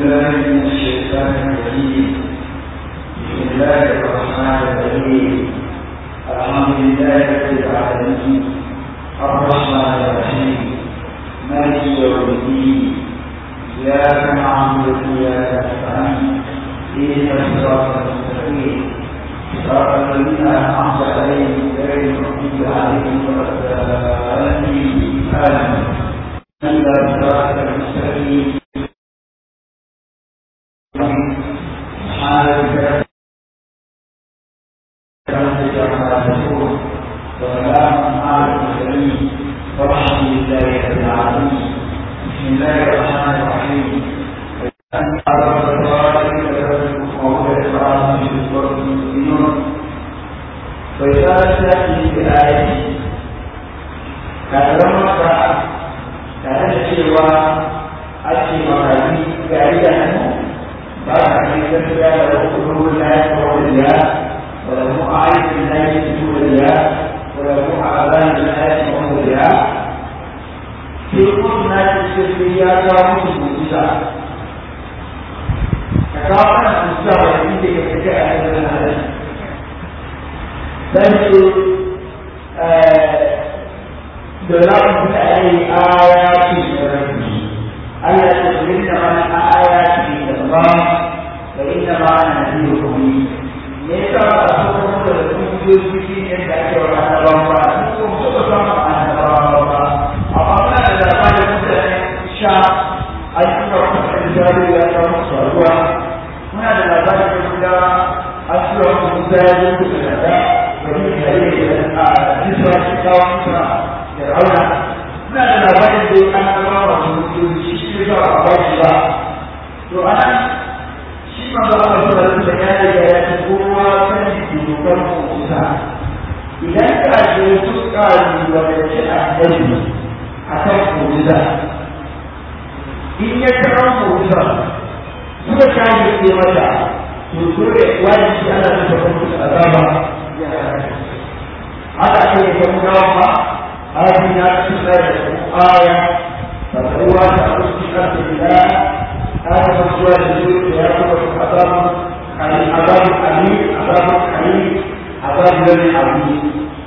بالله من الشيطان الرجيم بسم الله الرحمن الرحيم الحمد لله رب العالمين الرحمن الرحيم مالك يوم الدين إياك نعبد وإياك نستعين اهدنا الصراط المستقيم صراط الذين أنعمت عليهم غير المغضوب عليهم ولا الضالين آمين إلا الصراط المستقيم سبحانك وسلام على المرسلين والحمد لله رب العالمين بسم الله الرحمن الرحيم وإذا تأتي بآية كلام مكة كان cewa ake makami gari da hannu ba a ne gaskiya da hukumar da ya kawo da ya wala mu a aikin da ya fito da ya wala mu a azan da ya kawo da ya sai kuma na ce sai ya kawo musu mutusa ka kawo mana mutusa wa da inda ya fita a yanzu na halin dan ce da za da ai ayati da rabbi Allah ya ce inna ma ayati da Allah wa inna ma nadhirukum ne ka ba so ko da kungiyoyi cikin yadda ake wa annabawa ba ko ko ba san annabawa ba amma muna da labarin mutane sha ayyuka kuma da jari ya ta musu ruwa muna da labarin da an tura musu da ya zo da da wani da ya a jisra kawo musu fir'auna muna da labarin da an zama wa mutum shi shi ba a ba shi ba to ana shi ma ba a ba da ya riga ya ci kowa sani dokar musa idan ka je suka yi wa da ci annabi a kan musa in ya kira musa suka kayi ke mata to dole wani shi ana da musu azaba haka ake yi kuma ba هذه نفس آية فهو تخص أرض الله هذا مسوى الجود يأخذ عذاب عذاب أليم عذاب أليم عذاب الذي عظيم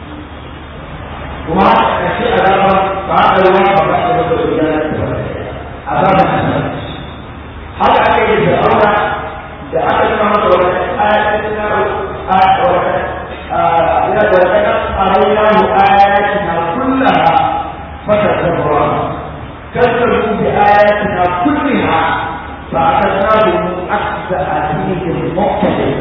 وما كشي عذاب بعد الوقت بعد الوقت عذاب حسن هذا أكيد فرعون da aka yi masa wata ayatin na wata ya da wata arainahu ayatina kullaha fatakabara كذبوا بآياتنا كلها فأخذناهم أخذ أثيم مقتدر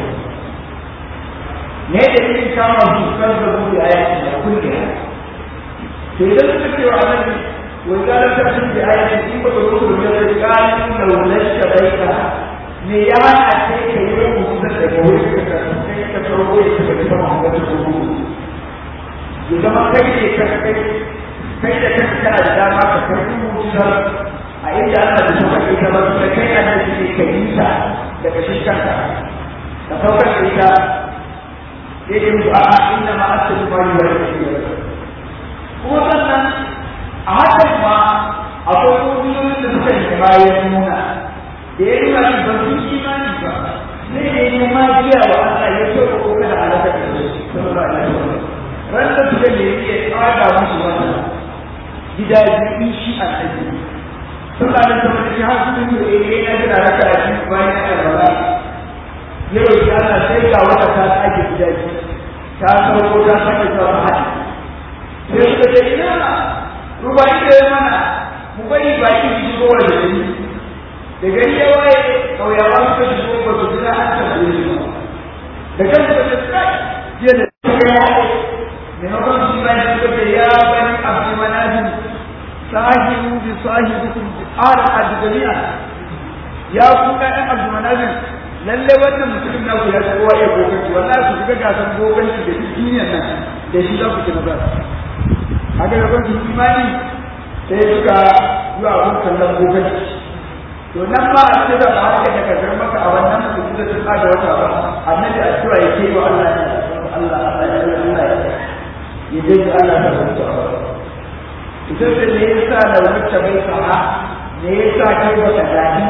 ne da irin kama su kan da mu da ayati da kullum to idan suka ce wa annabi wai ga ta sun da ayati in ba ka rubuta da ya ga da wulasta baita me ya hana sai ka yi rubutu da daga wuri ka kai ka farko ya ka ga sama ga ta rubutu ya zama kai ne ka kai kai da kanka kana da dama ka karbi mutar a inda ana da suka kai ta ba su kai a nan ne ka yi ta daga shi kanka ka saukar da ita sai dai mutu a'a inna ma asali ma yi wani kuma sannan a hakan ma akwai ƙungiyoyin da suka yi bayan nuna da ya nuna shi ba su imani ba sai da ya ma giya wa Allah ya so ko kada alaka da su sallallahu alaihi wasallam ran da suka ne ya tsada musu wannan gida biyu shi a cikin sun da ta wata shi har sun yi eh na jira raka a cikin bayan ya karɓa ya roƙi Allah sai ga wata ta tsage gida biyu ta sauko ta sake zuwa ta haɗi sai suka ce ina ruba ida ya mana mu bari baki su shigo wa da gari da gari ya waye ƙauyawa suka shigo ba su jira an tambaye su da kan suka ce kai jiya da suka yi haɗe maimakon su bayan suka ce ya bani abu manajin sahibu bi sahibikum bi ara adjami'a ya ku ga ɗan abu manajin lalle wannan mutumin na ku ya kowa ya goganci wallahi ku shiga gasan goganci da duk duniyar nan da shi za ku ci nazara haka da kwanci imani sai suka yi abun kallon goganci to nan ma a ce da ba haka da kasar maka a wannan mutum da sun da wata ba annabi addu'a ya ke wa Allah ya Allah Allah ya Allah ya ya dai Allah ta rubuta a ita ce ne yasa da wuce bai sana ne yasa kai baka dani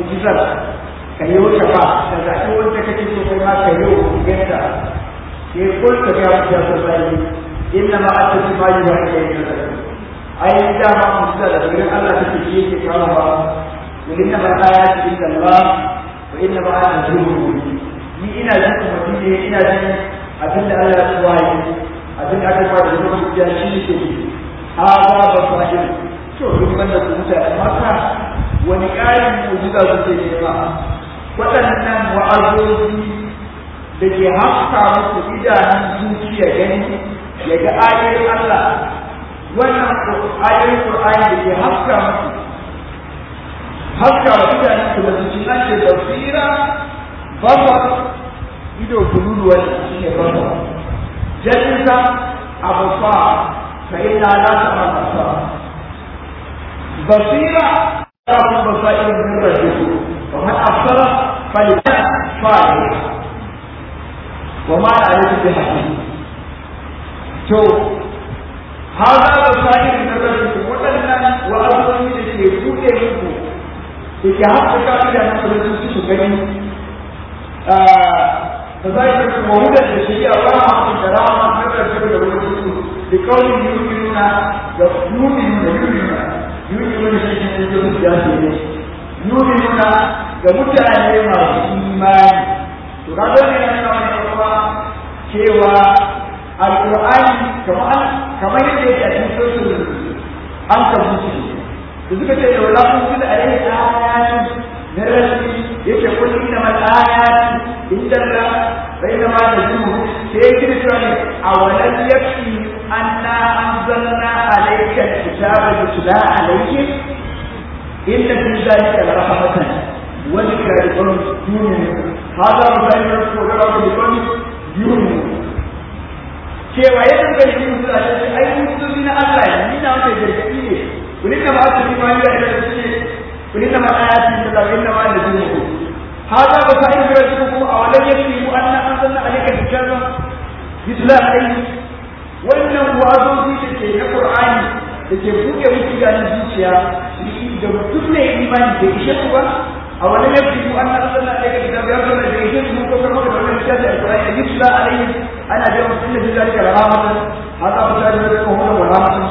mu'jizar ka yi wuce ba ka zaɓi wanda kake so kai ma ka yi wa ganta ke kulka ga wata sassari inna ma a tafi ma yi wa ake yi na ai dama mu'jiza da wurin Allah take shi yake kawo ba wurin na ba ayati inda Allah wa inna ma ana zuwa ni ina jin kuma ne ina jin abin da Allah ya tsawaye abin da aka fara da kuma ya shi ne ke ha ba ba fa'il to duk wanda ku mutane maka wani ƙarin mu'jiza kuke nema waɗannan wa'azozi da ke haska musu idanun zuciya gani ya ga ayoyin Allah wannan ayoyin Qur'ani da ke haska musu haska wa idanun su da zuciya ce da tsira babba ido kululu wani shi ne babba jalinsa abu fa fa ina la ta masa basira ta kuma basairin min rabbikum ومن أبصر فليكن فاعل وما عليك بحكيم تو هذا بصائر من الرسول waɗannan wa'azozi da ke buɗe muku da ke haskaka da na kudu su gani da za yi kasu mahudan da shi a ba ma da rama na ƙarshe da wani su da kaunin yuminuna da yuminuna yuminuna yuminuna shi ne da su ya ne yuminuna ga mutane masu imani to ka gane na nuna wani kuma cewa alƙur'ani kamar kamar yadda yake a cikin sosul an kabuci da suka ce yau lafin su da alaihi ayati na rashi yake kullu inna mal ayati inda la bayna ma najumu sai yake da cewa ne a walan yakfi anna anzalna alayka alkitaba yutla alayhi inna fi dhalika la rahmatan وذكر لقوم يؤمنون هذا مثال يذكر لقوم يؤمنون cewa ya dinga yin musu a cikin ai musu na Allah ne ni na wanda gargadi ne kuni da ba su yi ma ya da su ne kuni da ma ayati da Allah inna ma da dinu hada ba sai da su kuma a wannan yake mu anna anzalna alayka kitaba yutla alayhi wannan wazozi da ke na Qur'ani da ke buɗe musu ganin zuciya da mutum ne imani da ishe ku ba أولا يكتب أن أرسلنا إليك كتاب يرسل إليك من كفر مكة ومن الكتاب القرآن يتلى عليه أنا اليوم إن في ذلك لرامة هذا مثال ذلك هو ورامة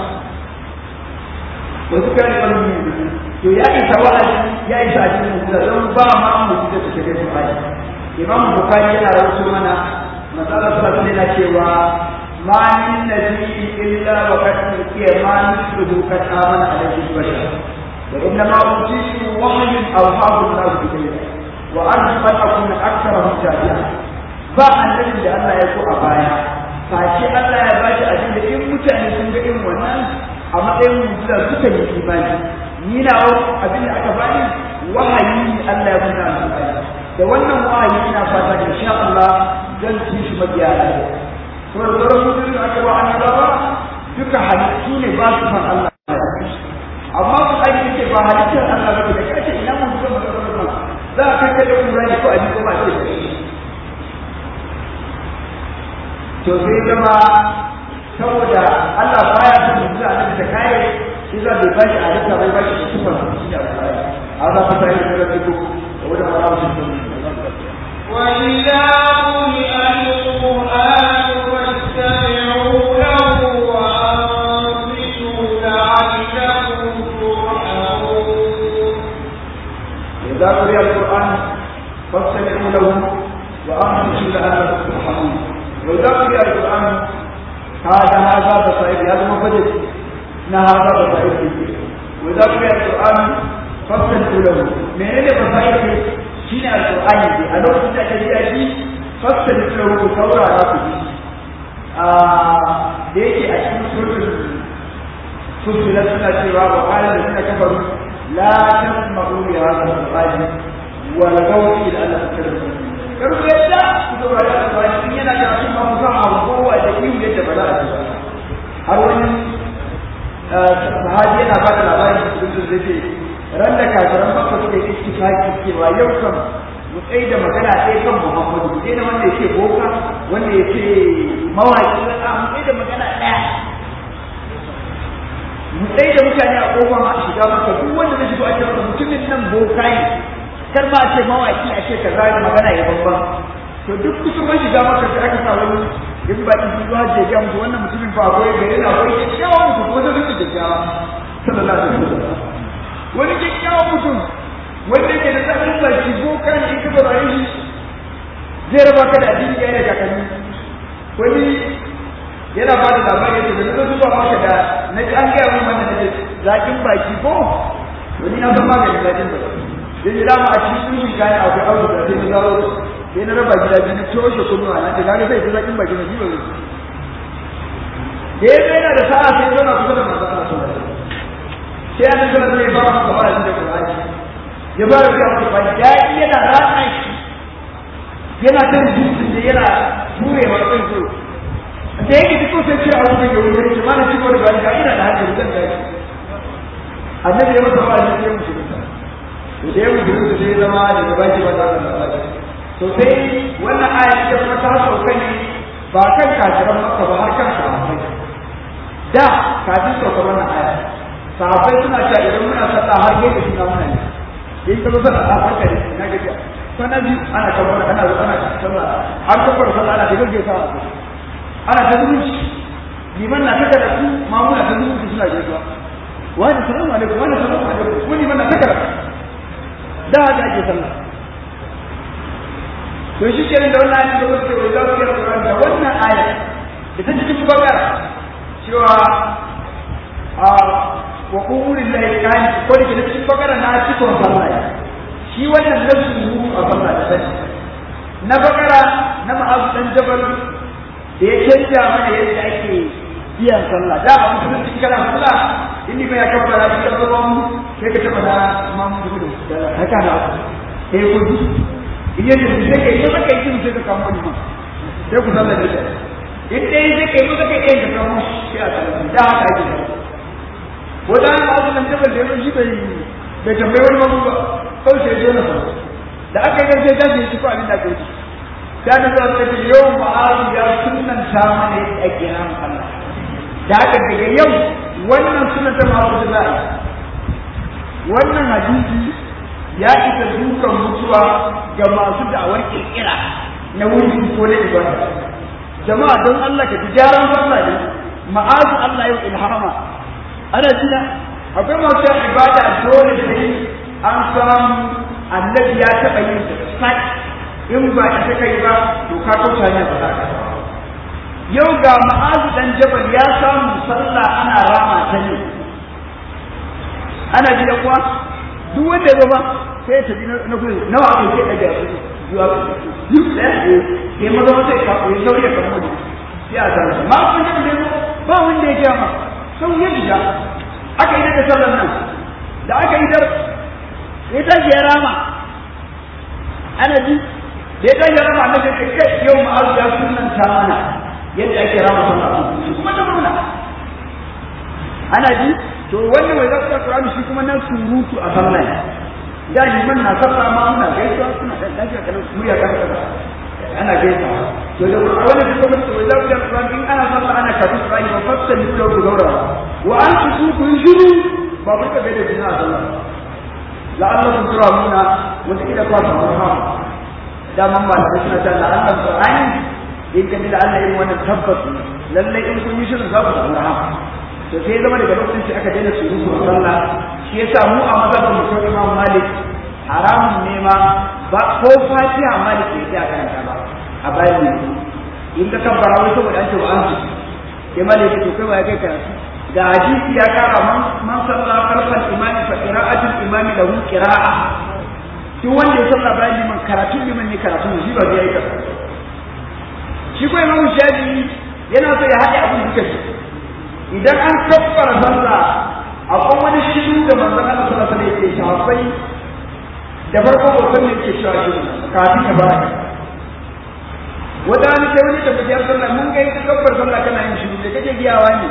وذكر لقلب to ya isa wa'azi ya isa a cikin mutum don ba ma mu da su shige su ai imam bukari yana rawaito mana masala sallallahu alaihi cewa ma min nabiyyin illa wa qad tuqiya ma nisbuhu qad amana alaihi bashar وإنما أوتيت وحي أوحاه الله إلي وأرجو أن أكون أكثرهم تابعا ba annabin da Allah ya so a baya face Allah ya ba shi abin da in mutane sun ga irin wannan a matsayin mujiza suka yi imani ni na abin da aka bani wahayi Allah ya bada alƙur'ani da wannan wahayi ina fata insha Allah zan ci shi mabiya Allah to da sauran da aka ba annabawa duka halittu ne ba su san Allah amma ku aiki ce ba halittar Allah ba da kace ina mun zo maka Allah za ka kai da Qur'ani ko aji ko ba ce to sai zama saboda Allah baya son mutum a da kai shi za bai bashi halitta bai bashi sifar shi da Qur'ani hada fa sai da rabbiku wa da marawa shi وإذا قرئ القرآن فاستمعوا له وأنصتوا لعلكم ترحمون إذا قرئ القرآن فاستمعوا له وأنصتوا لعلكم ترحمون وإذا قرئ القرآن هذا هذا بصائر هذا مفجد إن هذا بصائر وإذا قرئ القرآن فاستمعوا له من أين بصائر shine alqur'ani a lokacin da ake yi shi fasta da tsaro saura za ku ji a da yake a cikin surtul surtul suna cewa wa qala da suna kafaru la tasma'u li hadha alqur'ani wa la tawfi ila Allah takallum kar ku yadda ku saurari alqur'ani in yana da cikin mafukan abubuwa da iyu yadda ba za a ji har wani sahabi yana ba da labarin surtul da ke ran da kafiran makka suka yi ittifaki cewa yau kan mu tsaye da magana ɗaya kan Muhammadu sai da wanda yake boka wanda yake mawaki a mu tsaye da magana ɗaya mu tsaye da mutane a kofar shiga maka duk wanda zai shigo a cikin mutumin nan boka ne kar ma a ce mawaki a ce kaza magana ya babban to duk kusan man shiga maka sai aka sa wani ya bi bakin sun zuwa je musu wannan mutumin fa akwai gari na akwai kyakkyawan mutum ko zai rike kyakkyawa sallallahu alaihi wasallam wani kyakkyawan mutum wanda yake da tsarin baki boka ne in ka saurare shi zai raba ka da addini ya yi kakanni wani yana ba da labari yake da zai zuba maka da na ji an gaya mun wannan da zakin baki ko wani na san maganin zakin baki yanzu dama a cikin sulhun kayan akwai abu da sai na zaro sai na raba gida biyu na toshe kunnuwa na ta kaga sai ta zakin baki na jiba zai da ya zai yana da sa'a sai zauna kusa da manzo Allah sallallahu alaihi sai ya zama zai ba mu gaba da Qur'ani ya ba da ku ba da yana ratsa shi yana kan dutsen da yana turewa kan so da yake duk sai ce a wurin yau ne ce mana ciko da bani ga ina da hankali zan tashi annabi ya masa ba shi ya mutu to da ya mutu sai ya zama da gaba ki ba da Allah to sai wannan aya ta kuma ta sauka ne ba kan kafiran makka ba har kan sahabbai da kafin sauka wannan aya sahabbai suna cewa idan muna sallah har gefe suna muna ne in ka zo sallah a haka ne na gajiya sana biyu ana kamar ana ana sallah har kafar sallah ana ta gaggesa ana ta zumunci liman na taka da su mamuna ta zumunci suna gaisuwa wani salamu alaikum wani salamu alaikum ko liman na taka da da haka ake sallah to shi kenan da wannan ayat da wasu ke za su yi Qur'an da wannan ayat da ta cikin bakara cewa a wa qulil lahi kan ko da cikin bakara na cikin sallah shi wannan nasu a sallah da sai na bakara na ma'azu dan jabal da ya canja mana yadda ake biyan sallah da a musulunci kana sallah in ni ya kabbara shi da ruwan sai ka taba da mamu gudu da haka da eh gudu in yaje su sai kai sai kai kin sai ka kamo ni ma sai ku sallah da shi in dai sai kai mu kai kai ka kamo shi a sallah da haka ake wanda an ba su nan jabal da yazo shi bai bai tambaye wani mamu ba kawai sai zo na sallah da aka yi sai ta shi ko abin da ake yi da na zo ta yau ma'azu ya sunanta mana yadda ake nan Allah da haka daga yau wannan sunan ta ma'azu da za'a wannan hadisi ya isa dukan mutuwa ga masu da'awar kirkira na wuri ko na ibada jama'a don Allah ka ji gyaran sallah ne ma'azu Allah yau ilhama ana jina akwai masu ibada dole sai an samu annabi ya taɓa yin ta in ba ita kai ba to ka kauta ne ba za ka yau ga ma'azu dan jabal ya samu sallah ana rama ta ne ana ji da kuwa duk wanda ya ba sai ta ji na kuwa nawa aka yi daga zuwa duk da ya maza wata ya kafa ya sauya kan wani sai a sallah ma kun yi ne ba wanda ya gama sau ya shiga aka yi da sallar nan da aka yi dar ya tashi ya rama ana ji da ya tashi rama na kai kai yau ma'azu ya sunanta mana yadda ake rama sallah shi kuma ta murna ana ji to wannan mai zaka Qur'ani shi kuma na surutu a sallah da liman na sallah ma muna gaisuwa suna da lafiya kana murya ka ka ana gaisa to da wani da kuma to da kuma Qur'ani in ana sallah ana kafi Qur'ani ba fatta ni da gaura wa an su ku shiru ba ku ga da jina a sallah la'allakum turamuna wata kida kwa ta da man ba da suna ta la'allan Qur'ani in ka da Allah irin wannan tabbas lalle in kun yi shirin za ku samu rahama to sai zama daga lokacin sai aka daina surutu a sallah shi yasa mu a mazhabin mu sai Imam Malik haramun ne ma ba ko Fatiha Malik bai sai karanta ba a bayan ne in ka kabbara wai saboda an ce wa an ji sai Malik to kai ba ya kai karatu ga hadisi ya kara man man sallah khalfal imami fa qira'atul imami lahu qira'a duk wanda ya sallah bayan liman karatun liman ne karatu shi ba zai yi karatu shi ko imamu shafi yana so ya haɗe abin duka shi idan an kabbara sallah akwai wani shiru da manzon Allah sallallahu alaihi wasallam yake shafai da farko ba san yake cewa shi kafin ka bara wata wani sai wani da bajiyar sallah mun ga ita kabbar sallah kana yin shiru da kake giyawa ne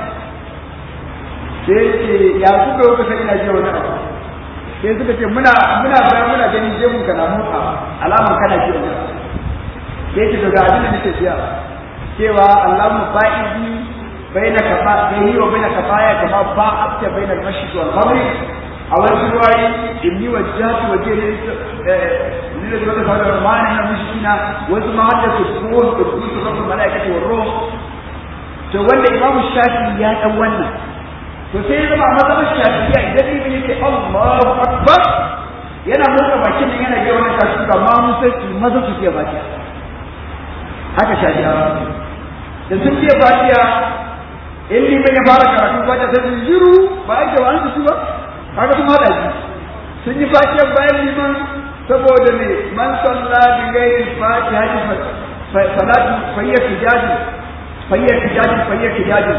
sai ce ya kuka kuka sai ina jiya wani abu sai suka ce muna muna bayan muna ganin jemun kana motsa alaman kana jiya wani abu sai ce daga abin da nake siya cewa Allahumma ba'idi baina kafa bayni wa baina kafaya kama ba'adta baina al-mashriq wal maghrib a wani ruwayi inni wajjahtu wajhiya ni da zuwa da rahmani na mushkina wasu ma hadda su ko da su su rabbul malaikati war ruh to wanda imamu shafi ya dan wannan to sai ya zama a mazhabar shafi'iyya idan ibn yake Allahu akbar yana motsa bakin nan yana ga wannan kashi ba ma mun sai maza su ke baki haka shafi'awa da sun ce fatiha in liman ya fara karatu fatiha sai su jiru ba ake wa an su ba kaga sun hada shi sun yi fatiha bayan liman saboda ne man salla bi gairi fatiha salatu fayya tijadi fayya tijadi fayya tijadi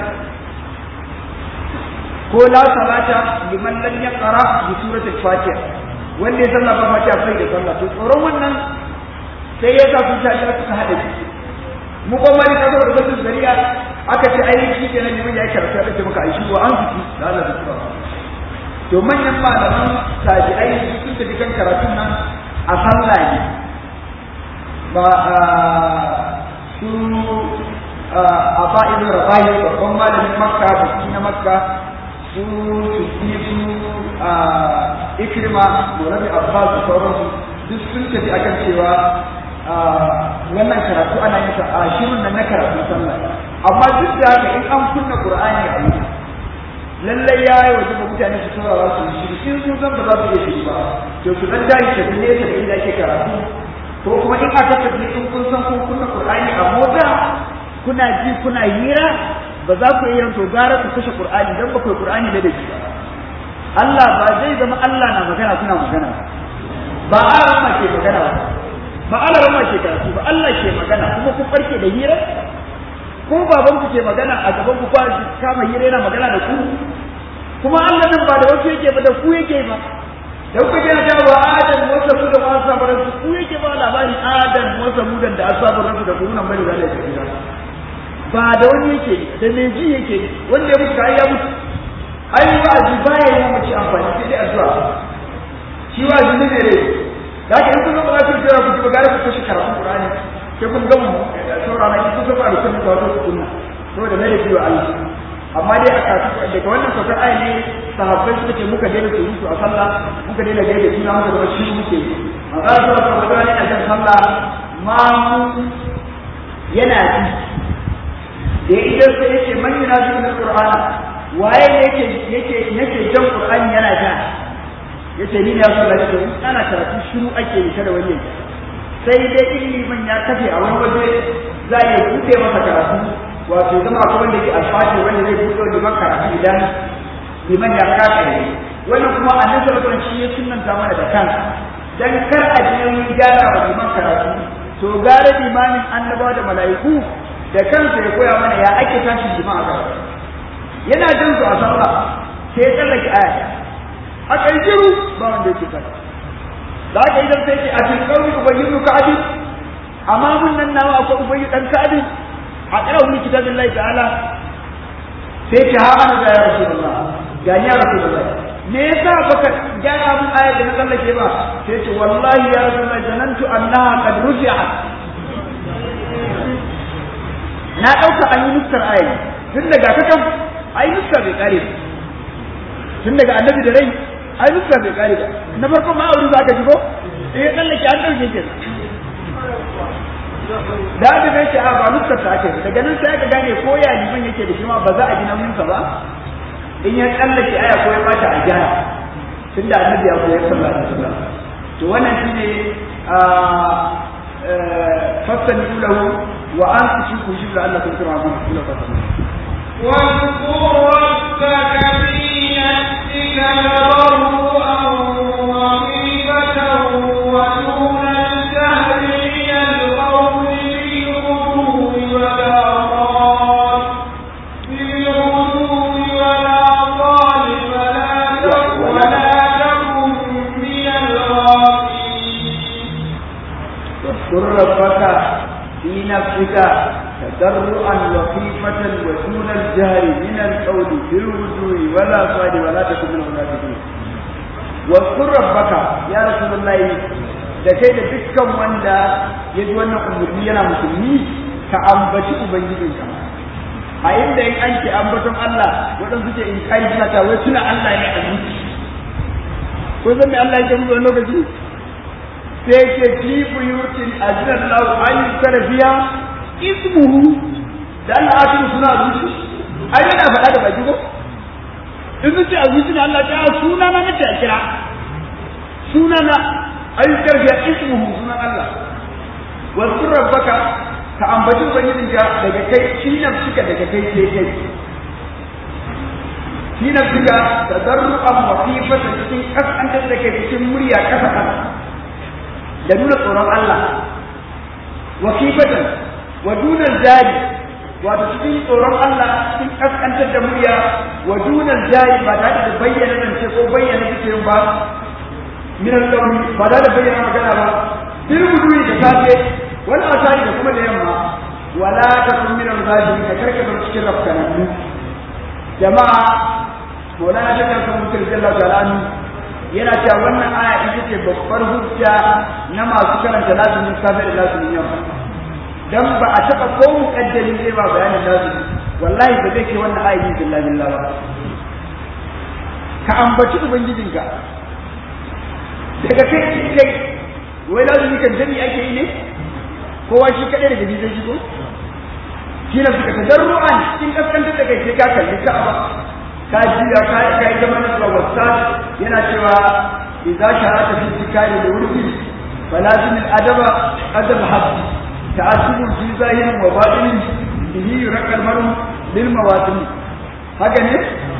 ko la salata liman lam yaqra bi surati fatiha wanda ya salla ba fatiha sai da sallah to tsoron wannan sai ya sa sun ta suka hada shi mu kuma ne kaso da basu shari'a aka ce ai shi kenan liman ya karatu ya ce maka ai shi wa an fiti da Allah da tsara to manyan malaman tabi'ai sun tafi kan karatun nan a sallah ne ba su a fa'idin rabahi babban malamin makka baki na makka su su su ikrima maulami abbas da sauransu duk sun tafi akan cewa wannan karatu ana yin sa a shirin nan na karatu sallah amma duk da haka in an kunna qur'ani a yi lallai ya yi wajen da mutane su saurara su yi shiri in sun san ba za su iya shiri ba to su dan dai tafi ne ta inda ake karatu ko kuma in aka tafi in kun san kun kunna qur'ani a mota kuna ji kuna hira ba za ku iya to gara ku kashe qur'ani dan ba ku qur'ani da daji ba Allah ba zai zama Allah na magana kuna magana ba a ke magana ba ba Allah rama ke karatu ba Allah ke magana kuma ku farke da hira ko baban ku ke magana a gaban ku kwa kama hira yana magana da ku kuma Allah nan ba da wasu yake ba da ku yake ba da kuka ji ta wa adam wa samu da wasu sabaran ku yake ba labarin adam wa samu da asabar da ku nan bane da Allah ba da wani yake da me ji yake wanda ya mutu ai ya mutu ai wa'azi baya yi mace amfani sai dai addu'a shi wa'azi ne ne da haka in kun zama za ku jira ku ji bagare ku kashe karatun Qur'ani sai kun gama saurara ki kun saba da kun da wato kunna saboda mai da biyo Allah amma dai aka daga wannan saukar ayi ne sahabbai suka ce muka daina surutu a sallah muka daina gaida juna muka zama shi muke yi manzo Allah sallallahu alaihi wasallam yana sallah ma mu yana ji da idan sai yace man yunazu bil qur'an waye yake yake yake jan qur'ani yana ja yace ni ne ya so da shi ana karatu shiru ake yi kada wani yake sai dai in liman ya kafe a wani waje za ya buɗe masa karatu wato zama akwai wanda ke alfashi wanda zai buɗe liman karatu idan liman ya kafe ne wannan kuma a nan sarkon shi ya sunanta mana da kansa dan kar a je gyara wa liman karatu to gara limamin annabawa da mala'iku da kansa ya koya mana ya ake tashi liman a karatu yana jin su a sallah sai ya tsallake aya a ƙarƙiru ba wanda yake kasa da aka idan sai ce a cikin ƙauri ubayyin ka'abin amma mun nan nawa akwai ubayyin ɗan ka'abin a ƙara wani kitabin lai ta'ala sai ce ha ana ga ya rasu da ga ya rasu da me yasa baka gyara mun ayar da na tsallake ba sai ce wallahi ya rasu da zanantu annaha qad rufi'at na ɗauka an yi nuskar ayar tun daga kakan ai nuskar bai kare ba tun daga annabi da rai ai nuskar bai kare ba na farko ma aure za ka ji ko eh tsallake an ɗauke ke da da bai ce a ba nuskar ta ake daga nan sai ka gane ko ya liman yake da shi ma ba za a ji nauyinsa ba in ya tsallake aya ko ya bata a gyara tun da annabi ya koyar sallallahu alaihi wasallam to wannan shine fasani lahu wa an tushku shi da Allah kun kira mun kula ka واذكر ربك في نفسك تضرعا وخيفة ودون الجهل من القول بالغدو والآصال بالغدو والآصال فلا تك- ولا تكن من الغافلين واذكر ربك في نفسك تضرعا وخيفة ودون الجهل من القول بالغدو ولا صاد ولا تكن من المنافقين واذكر ربك يا رسول الله da kai da dukkan wanda ya ji wannan umarni yana musulmi ka ambaci ubangijinka a inda in an ce ambaton Allah waɗansu ce in kai suna ta wai suna Allah ne a zuci ko zan mai Allah yake musu wani lokaci sai ke fi buyutin ajinan lau an yi tarafiya ismuhu da Allah a cikin suna zuci ai yana faɗa da baki ko in sun ce a zuci na Allah ta suna na nace a kira suna na an yi tarafiya ismuhu sunan Allah wasu rabbaka ka ambaci ubangijinka daga kai shi suka daga kai sai kai shi suka tadarru'an wa khifata cikin kasantar da kai cikin murya kasa kasa da nuna tsoron Allah wa khifatan wa dunal jari wato cikin tsoron Allah cikin kaskantar da murya wa dunal jari ba tare da bayyana zance ko bayyana cikin ba min al-launi ba tare da bayyana magana ba bil wudu'i da safe wal asari da kuma da yamma wala takun min al-ghadin ka karka da cikin rafkanannu jama'a Maulana ta kan mutum jalla ta'ala yana cewa wannan aya ita ce babbar hujja na masu karanta lazumin safe da lazumin yamma dan ba a taba ko mukaddari zai ba bayanin lazumi wallahi ba zai ke wannan aya yin billahi billah ba ka ambaci ubangijinka daga kai kai wai lazumi kan jami ake yi ne kowa shi kadai daga zai shigo shi na suka tadarru'an cikin kaskantar da kai sai ka kalli ka'aba ka jiya ka ka yi zama na wasa yana cewa idza sharata fi tikari da wurfi falazim al-adaba adab habbi ta'assubun fi zahirin wa batinin bihi yurqal maru lil mawatin haka ne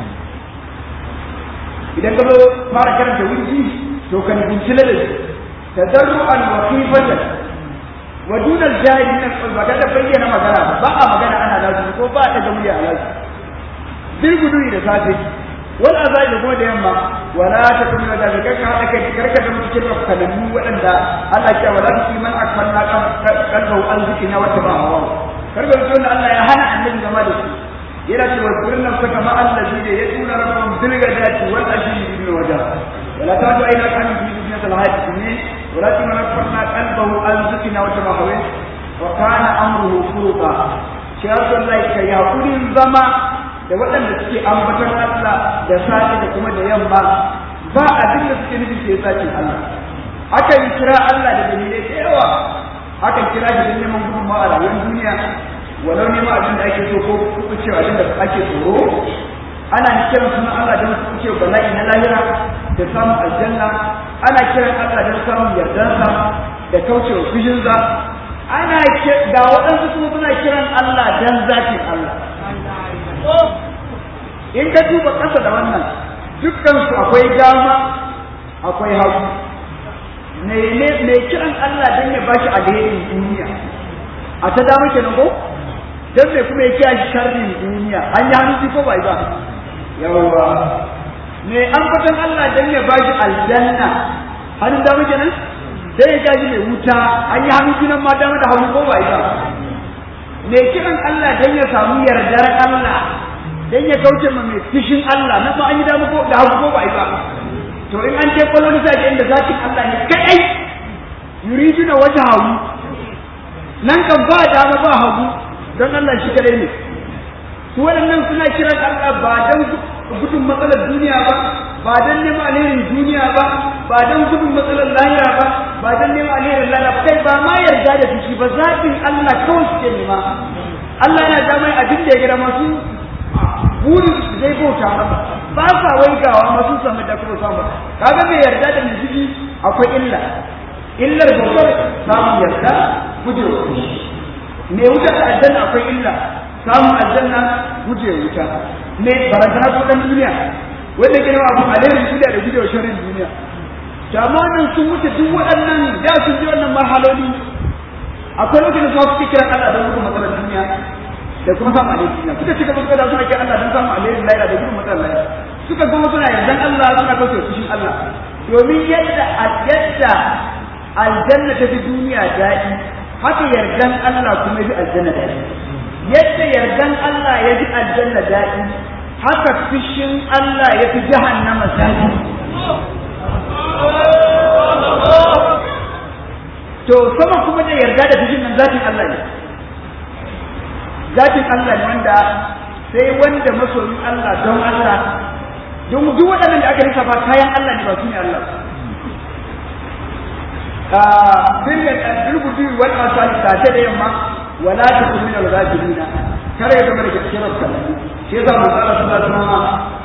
idan ka zo fara karanta wurfi to kan bincile da tadarru'an wa khifatan wa duna al-jahil min al-qalb ka da bayyana magana ba a magana ana lazimi ko ba a daga murya a lazimi bil gudu da safe wal azai da kuma da yamma wala ta kuma da daga ka hada kai karka da cikin rafkanannu waɗanda Allah ya wala fi man akfanna qalbu an zikina wa tabahu karka da wanda Allah ya hana annabi zama da su yana cewa kullun saka ma allazi da ya tura rabbum bil gadati wal ashi bil wajha wala ta ta ila kan fi dunya al hayat ne wala ta man akfanna qalbu an zikina wa tabahu wa kana amruhu furuqa shi Allah ya yakurin zama da waɗanda suke ambaton Allah da safe da kuma da yamma ba abin da suke nufi sai sakin Allah akan kira Allah da dalilai da yawa akan kira shi don neman gudunmawa a rayuwar duniya walau neman abin da ake so ko kuka cewa abin da ake tsoro ana kiran sunan Allah don kuka cewa bala'i na lahira da samun aljanna ana kiran Allah don samun yardansa da kaucewa fushinsa ana ga waɗansu kuma suna kiran Allah don zatin Allah in ka duba ƙasa da wannan dukkansu akwai dama akwai hagu mai kiran Allah don ya bashi alherin duniya a ta dama kenan ko don mai kuma ya kiya shi sharrin duniya an yi hannu ko bai ba yawwa mai ambatan Allah don ya bashi aljanna hannun dama kenan don ya gaji mai wuta an yi hannu nan ma dama da hagu ko bai ba mai kiran Allah don ya samu yardar Allah don ya kauce ma mai fishin Allah na ma an yi damu ko da hagu ko ba ba to in an je kwallo nisa da inda zakin Allah ne kadai yuridu na wata hagu nan kan ba dama ba hagu don Allah shi kadai ne su waɗannan suna kiran Allah ba don gudun matsalar duniya ba ba don neman alherin duniya ba ba don gudun matsalar lahira ba ba don neman alherin lahira ba kai ba ma yarda da fushi ba zaɓin Allah kawai suke nema Allah yana da mai abin da ya gida masu burin su zai bauta masa ba sa waigawa masu samu da kuma samu kaga mai yarda da mai fushi akwai illa illar babbar samun yarda guje wa fushi mai wuta da aljanna akwai illa samun aljanna guje wa wuta mai barazana ko dan duniya wanda ke nawa abu alherin duniya da gujewa sharrin duniya jamanin sun wuce duk waɗannan da sun ji wannan marhaloli akwai lokacin da suke kiran Allah don gudun matsalar duniya da kuma samun alherin duniya suka cika suka da suna kiran Allah don samun alherin lahira da gudun matsalar lahira suka kuma suna yardan Allah suna kauce fushin Allah domin yadda yadda aljanna ta fi duniya daɗi haka yardan Allah kuma ya fi aljanna daɗi yadda yardan Allah ya fi aljanna daɗi haka fishin Allah ya fi jahannama daɗi to sama kuma da yarda da fishin nan zatin Allah ne zatin Allah ne wanda sai wanda masoyin Allah don Allah don duk waɗannan da aka lissafa kayan Allah ne ba su ne Allah bil gudu wal asali sace da yamma wala takun min al-ghafilin kare ya zama da kira sallah shi yasa mu tsara sallah kuma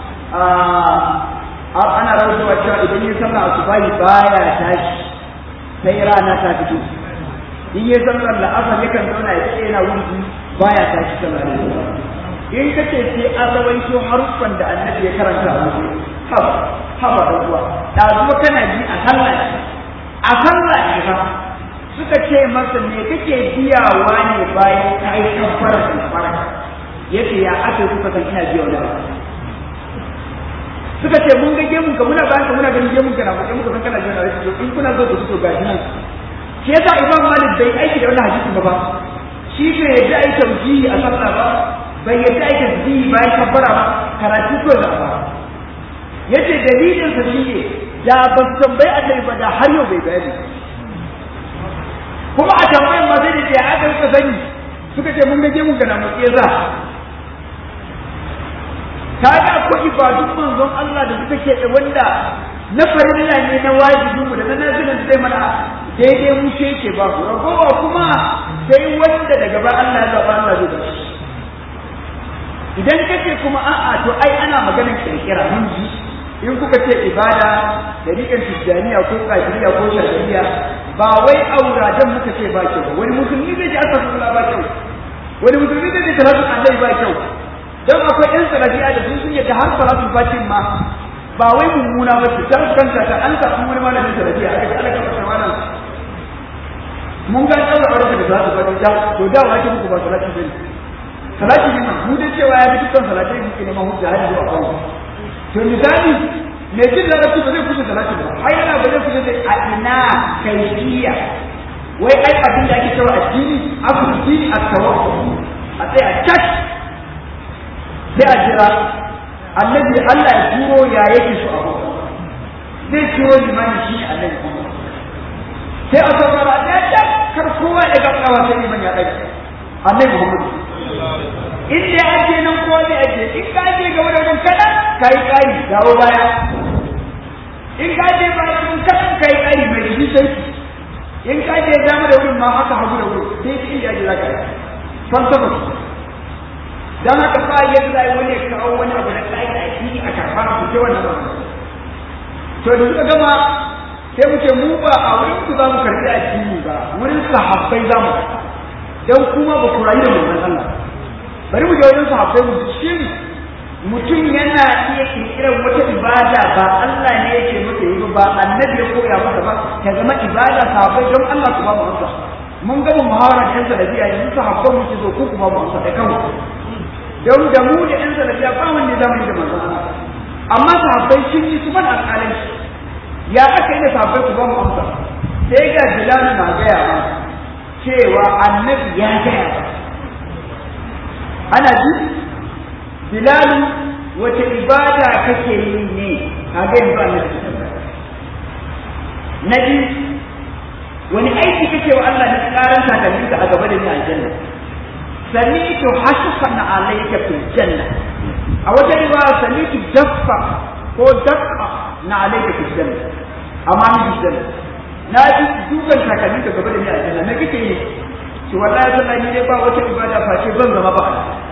a ana rawaitowa cewa idan yi sallah asubahi baya tashi sai rana ta fito in yi sallar la'asar yakan zauna ya ce yana wuri baya tashi sallah in ka ce sai an rawaito haruffan da annabi ya karanta a wuri haba haba da ruwa da zuwa kana ji a sallah a sallah ne ba suka ce masa me kake biyawa ne bayan ka yi kafara da fara yace ya aka kuka san ina biya wani suka ce mun ga gemun ka muna bayan ka muna ganin gemun ka na bakin muka san kana biya wani in kuna zo ku so gashi nan shi yasa imam malik bai aiki da wannan hadisin ba ba shi bai yadda ai taujihi a sallah ba bai yadda ai tasbihi bayan kabbara ba karatu ko da ba yace dalilin sa shine da ba su tambayi annabi ba da har yau bai bayani kuma a tambayin ma sai da ke aka suka sani suka ce mun gaje mun gana mu za ta ga akwai ibadun manzon Allah da suka ke wanda na farilla ne na wajibi mu da na nazirin zai mana daidai mu ce ke ba ku ragowa kuma sai wanda daga ba Allah ya zaba Allah zai ba idan kace kuma a'a to ai ana maganar kirkira mun ji in kuka ce ibada da riƙar tijjaniya ko kafiriya ko shari'a ba wai auradan muka ce ba kyau wani musulmi zai ji astaghfirullah ba kyau wani musulmi zai ji salatu annabi ba kyau dan akwai ɗan salafiya da sun yadda har salatu fatin ma ba wai mummuna ba ce dan kanta ta an samu wani malamin salafiya aka ce Allah ka fara wannan mun ga daura aure da salatu fatin da to da wa ake muku ba salatu bane salati ne mu da cewa ya fi dukkan salatai muke neman hujja har zuwa kawo to misali me jin larabci ba zai kusa salati ba har yana ba zai kusa da a ina kaifiya wai ai abin da ake cewa addini abu dini a tawakkul a tsaya cak sai a jira annabi Allah ya turo ya yake so abu zai turo limani shi annabi sai a saurara ɗaya cak kar kowa ya ga kawa sai liman ya ɗaga annabi Muhammad in da ake nan ko ne ake in ka je ga wajen kada kai kai dawo baya in ka je ba wajen kada kai kai mai shi sai in ka je dama da wurin ma haka hagu da wurin sai ki inda ake zaka san tabbas dan haka fa yadda zai wani ya kawo wani abu da kai da shi a karfa ku ce wannan ba to da suka gama sai mu ce mu ba a wurin ku za mu karbi addini ba wurin sahabbai za mu karba dan kuma ba ku rayu da manzon Allah bari mu je wajen sahabbai mu shin mutum yana iya kirkirar wata ibada ba Allah ne yake maka yi ba annabi ya koya maka ba ta zama ibada sahabbai don Allah ku ba mu amsa mun gama muhawara da yan salafiya yanzu sahabban mu ke zo ku ku ba mu amsa da kanku don da mu da yan salafiya ba wanda zamu yi da manzon Allah amma sahabbai sun yi su mana alƙalai ya aka yi da sahabbai ku ba mu amsa sai ga Bilal na gaya ma cewa annabi ya gaya ba ana ji bilalu wace ibada kake yi ne a ga yanzu annabi na ji wani aiki kake wa Allah na karan takalminka a gaba da ni aljanna sami'tu hashfan alayka fil janna a wata riwaya sami'tu daffa ko dakka na alayka fil janna amma ni janna na ji dukan takalminka gaba da ni aljanna me kake yi to wallahi sallah ni dai ba wata ibada face ban zama ba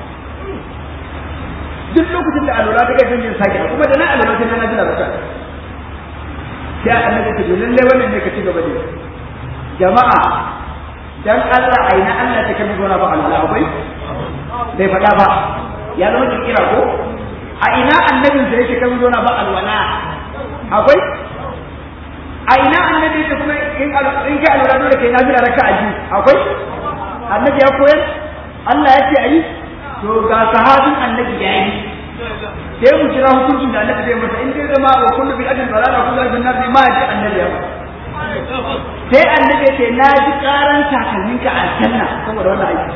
duk lokacin da alwala ta kai jin sake kuma da na alwala sai na jira baka sai annabi ta ce lalle wannan ne ka ci gaba da jama'a dan Allah aina Allah ta kai gona ba alwala akwai bai faɗa ba ya zama kira ko a ina annabin da yake kai gona ba alwala akwai a ina annabi da kuma in in ka alwala dole kai nafila raka'a ji akwai annabi ya koyar Allah ya ce ayi to ga sahabin annabi ya yi sai mu kira hukuncin da annabi zai masa in dai zama wa kullu bil ajin dalala kullu ajin nabi ma ji annabi ya sai annabi ya ce na ji karan takalmin ka aljanna saboda wannan aiki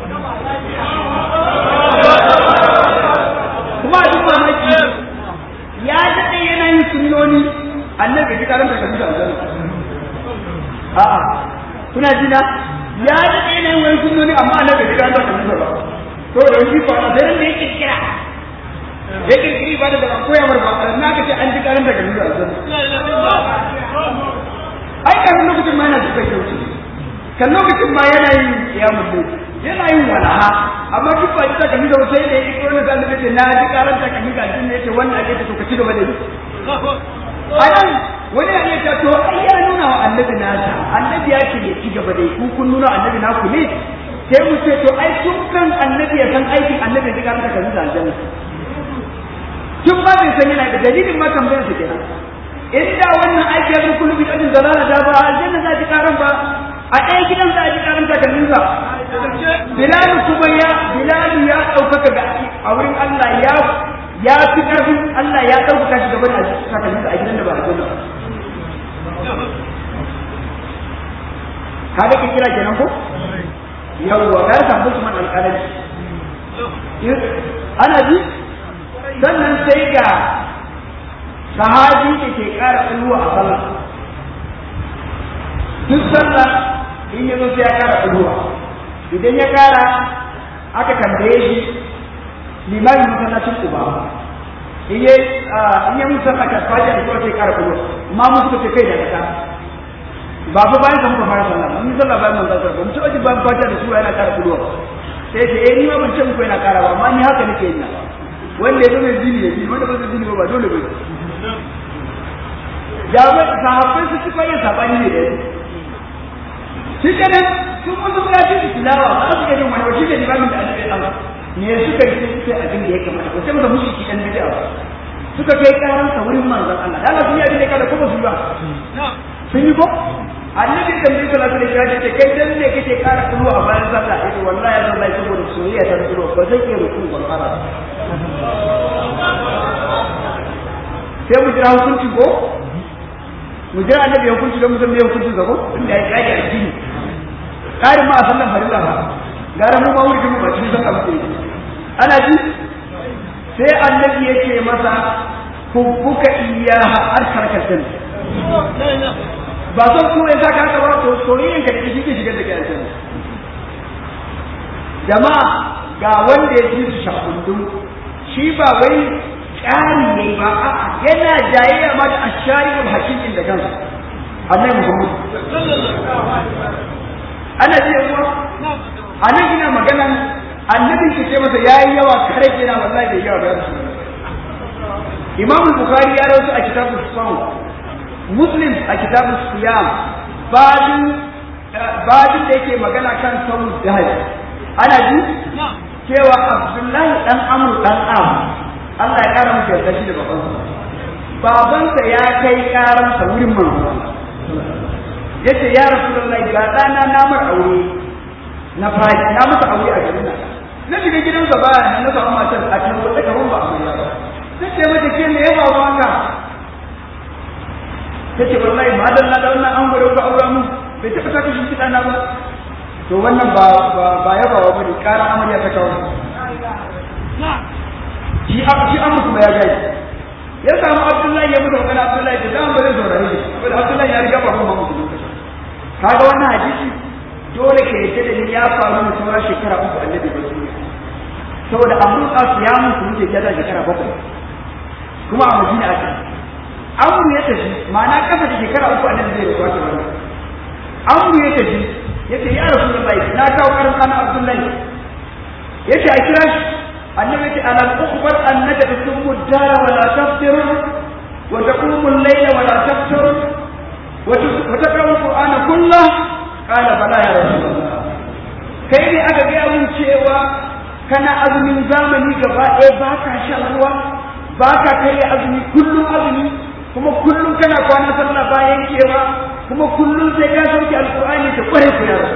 kuma a duk mamaki ya daɗe yana yin sunnoni annabi ya ji karan takalmin ka aljanna a'a kuna jina ya daɗe yana yin wani sunnoni amma annabi ya ji karan takalmin ka ba to da shi ba da ran da yake kira ya kirkiri ba da ba koya mar ba na ka ce an ji karan daga nuna aljanna ai kafin lokacin lokacin ma yana da kai wuce kan lokacin ma yana yin kiyamun ne yana yin walaha amma duk ba ji takalmi da sai da yake wani zan da na ji karan takalmi ga jin ne yace wannan ake to ka ci gaba da yi anan wani ya ne ta to ai ya nuna wa annabi nasa annabi ya ce ya ci gaba da yi ku kun nuna annabi naku ne sai mu ce to ai tun kan annabi ya san aikin annabi ya ji karan takalmi da aljanna tun ba bai san yana da dalilin ma tambayar su kenan inda wannan aiki ya zama kullu bi ajin zalala da ba aljanna za ji karan ba a ɗaya gidan za a ji karan takalmin sa bilal kuma ya bilal ya ɗaukaka ga a wurin Allah ya ya fi ƙarfin Allah ya ɗaukaka shi gaban takalmin sa a gidan da ba aljanna ka da kira kenan ko yawwa ka samu su man alƙalanci ana ji sannan sai ga sahabi da ke ƙara ƙulwa a sallah duk sallah in ya zo sai ya ƙara ƙulwa idan ya ƙara aka tambaye shi limamin masallacin uba in ya in ya musa aka faɗi da kuma sai ƙara ƙulwa ma mu suka ce kai da kasa ba fa bayan ka muka fara sallah mun yi sallah bayan manzon sallah mun ci aji bayan fata da sura yana ƙara ƙulwa sai ce eh ni ma ban ce muku yana ƙara ba amma ni haka nake yin na wanda ya zama zini ya zini wanda ba zai zini ba dole ba jami'ai sahabbai su suka yin sabani ne da yau shi kenan sun musu buƙatun su tilawa ba su iya jin wani wasu ne limamin da annabi Allah ne suka yi sai abin da ya kamata ko sai masa mushi ki dan bid'a suka kai karan sa wurin manzon Allah da Allah sun yi abin da kada ko ba su ba sun yi ko annabi da mai sallallahu alaihi wasallam ce kai dan ne kake kara kulu a bayan sallah yace wallahi ya sallah saboda soyayya ta kulu ba zai iya ruku ba fara sai mu jira hukunci ko mu jira annabi hukunci don mu san me hukunci ga ko inda ya kaji addini karin ma a sallan farilla ba gara mu ma wurin mu ba cikin sallah muke ana ji sai annabi yake masa hubbuka iyaha arkarkatan ba son kuma ya saka haka ba to soyayyen ka da shi ke shigar da kai aljanna jama'a ga wanda ya ji su shakundun shi ba wai ƙari ne ba a'a yana jayayya ma da ashariyul hakikin da kansa annabi Muhammad ana ji yawa anan ina maganan annabin ke ce masa yayi yawa kare kenan wallahi bai yawa ba Imam Bukhari ya rawaito a kitabul Sawm Muslim a kitabun siyam babin babin da yake magana kan samun jihar ana ji cewa Abdullahi dan Amr dan Am Allah ya kara masa yarda shi da babansa babansa ya kai karansa wurin manzo yace ya Rasulullahi ga dana na mar aure na fadi na masa aure a garin nan na shiga gidansa baya na samu matar a can wata kaman ba amarya ba sai ce mata ke me ya faru haka ta ce wallahi ma dan na da wannan an gwada ku aura mu bai taɓa saka shi kiɗa na ba to wannan ba ba ba ya ba wa bane ƙara amarya ta kawo shi a shi an musu ya gai ya samu abdullahi ya mutu magana abdullahi da dan bare saurare shi saboda abdullahi ya riga ba kuma mutu lokaci kaga wannan hadisi dole ka yadda da ni ya faru ne sauran shekara uku annabi ba su saboda amru qasu ya mutu muke ya da shekara bakwai kuma a madina ake amru ya tafi ma'ana kasa da shekara uku annabi zai rubuta ta wannan amru ya tafi yace ya rasulullahi na kawo karin kana abdullahi yace a kira shi annabi yace alam ukhbar annaka tasummu dara wa la taftir wa taqumu al-layla wa la taftir wa taqra'u al-qur'ana kullah qala bala ya rasulullah kai ne aka ga mun cewa kana azumin zamani gaba ɗaya ba ka shan ruwa ba ka kai azumi kullum azumi kuma kullum kana kwana sallah bayan kewa kuma kullum sai ka sauke alqur'ani ta kware ku ya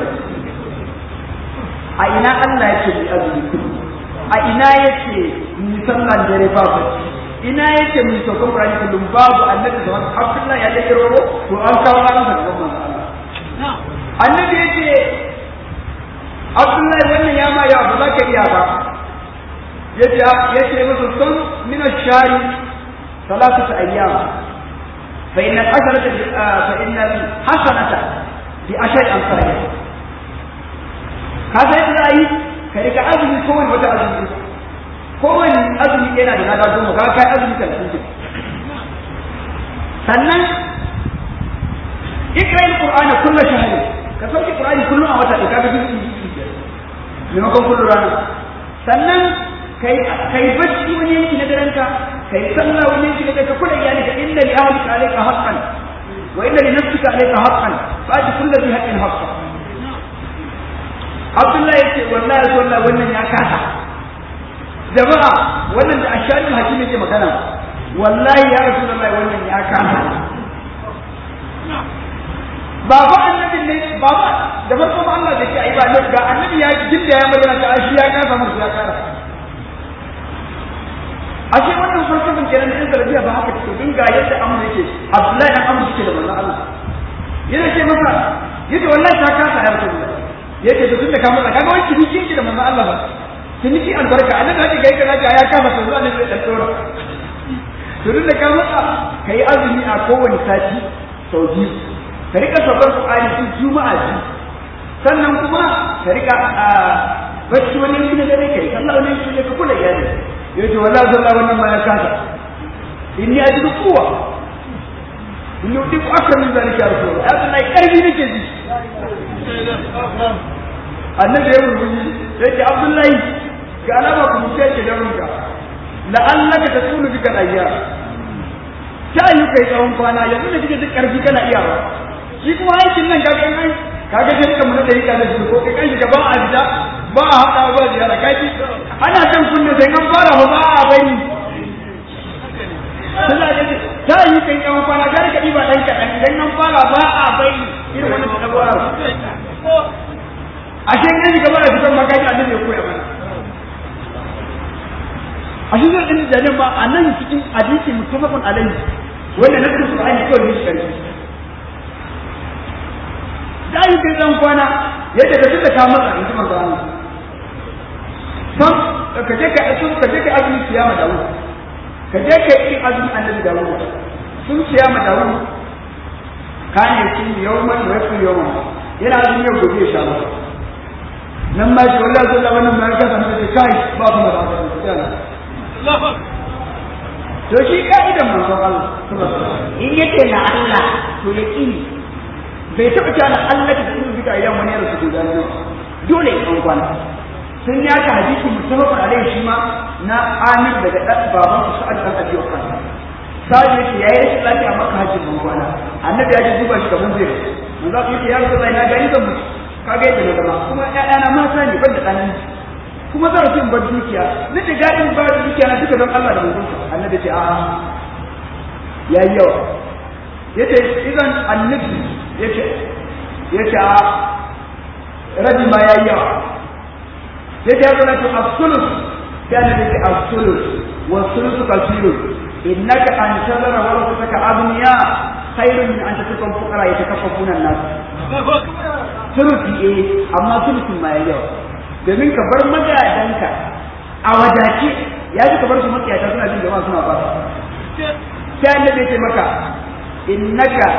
a ina Allah yake bi azumi kullum a ina yake ni sallan dare babu ina yake mu sauke qur'ani kullum babu annabi da wani Abdullahi ya dake robo to an kawo ran da gaban Allah annabi yake Abdullahi wannan ya ma ya ba za ka iya ba yace yace musu sun min ash-shari ثلاثة أيام فإن الحسنة فإن الحسنة بعشر أمثالها هذا يدعي كذلك أزمي كون وتا أزمي كون أزمي كنا لنا دون كذا أزمي ثلاثين sannan ikra ikra'il qur'ana kullu shahri ka sauke qur'ani kullum a wata da kaga duk maimakon kullu rana sannan kai kai bacci wani yanki na daren ka kai sallah wani yanki na daren ka kula iyali ka inna li ahlika alayka haqqan wa inna li nafsika alayka haqqan fa'ti kullu dhi haqqin haqqan Abdullahi yace wallahi wallahi wannan ya kasa jama'a wannan da asharin hakimi ke magana wallahi ya rasulullahi wannan ya kasa baba annabi ne baba da farko ma Allah da ke ai ba ne ga annabi ya jinda ya magana ta shi ya kasa musu ya kara ashe wannan falsafin kenan in zarabiya ba haka take din ga yadda amma yake Abdullahi dan amma yake da manzon Allah yana ce masa yace wallahi ta kasa ya rasulullahi yace to tunda ka mutsa kaga wani ciniki ki da manzon Allah ba ciniki albarka annabi haka ga yadda ya kasa to zuwa ne zai dan dora to tunda ka mutsa kai azumi a kowane sati sau biyu ka rika sabar Qur'ani tun juma'a ji sannan kuma ka rika a bacci wani yanki na dare kai sallah wani yanki ka kula iyali yace wallahi sallah wannan ma ya kasa inni ajidu quwwa inni udiku akthar min zalika ya rasul ya Allah karbi nake ji annabi ya rubuci sai ce abdullahi ga alama ku mutai ke da runka la'allaka tasulu bika ayyam ta yi kai tsawon kwana yanzu da kike duk karfi kana iyawa shi kuma aikin nan kaga in ai kaga sai ka mun da yi kana shi ko kai kan shiga ba a fita ba a hada ba ziyara kai ana kan kunne sai an fara ba ba a bari sai ga ta yi kai tsawon kwana ga ka diba dan kadan idan an fara ba a bari irin wannan tabuwa a shi ne shiga ba da fitan magaji annabi ya koya mana a shi zai ɗin da ba a nan cikin hadisi mutafakun alaihi wanda na kusa an yi kawai ne shi karfi da yi kai zan kwana yadda ka tunda ka matsa in ji manzo Allah sam ka je ka sun ka je ka azumi siyama da wuri ka je ka yi azumi annabi da wuri sun siyama da wuri kane shi yawman wa yafi yawman yana azumi yau gobe ya sha masa nan ma shi wallahi sallah wannan ma ka san sai kai ba kuma da to shi ka'idan manzon Allah in yace na Allah to ya kini bai taɓa cewa na Allah ta cikin bika idan wani ya rasu guda ne dole ya kan kwana sun ya ka hadisi musamman alaihi shi ma na Amir daga dan baban su Sa'ad dan Abi Waqqas Sa'ad yake yayi shi lafiya maka hajjin ban kwana annabi ya ji duba shi kamar zai manzo yake ya Rasulullahi na gani zan mutu kaga yadda na zama kuma ƴaƴana mata ne ban da ɗan kuma zan so in bar dukiya ni da gadin ba da dukiya na duka don Allah da manzon annabi ce a'a yayi yawa yace idan annabi yace yace a rabi ma yayi yawa yace ya zama to absolut sai annabi ce absolut wa sulusu kasirun innaka an tazara wa rasaka abniya khairun min an tatukun fuqara yatakaffafuna an-nas sulusi eh amma sulusin ma yayi yawa domin ka bar magadanka a wadace ya ji ka bar su makiyata suna jin jama'a suna ba sai annabi ya ce maka innaka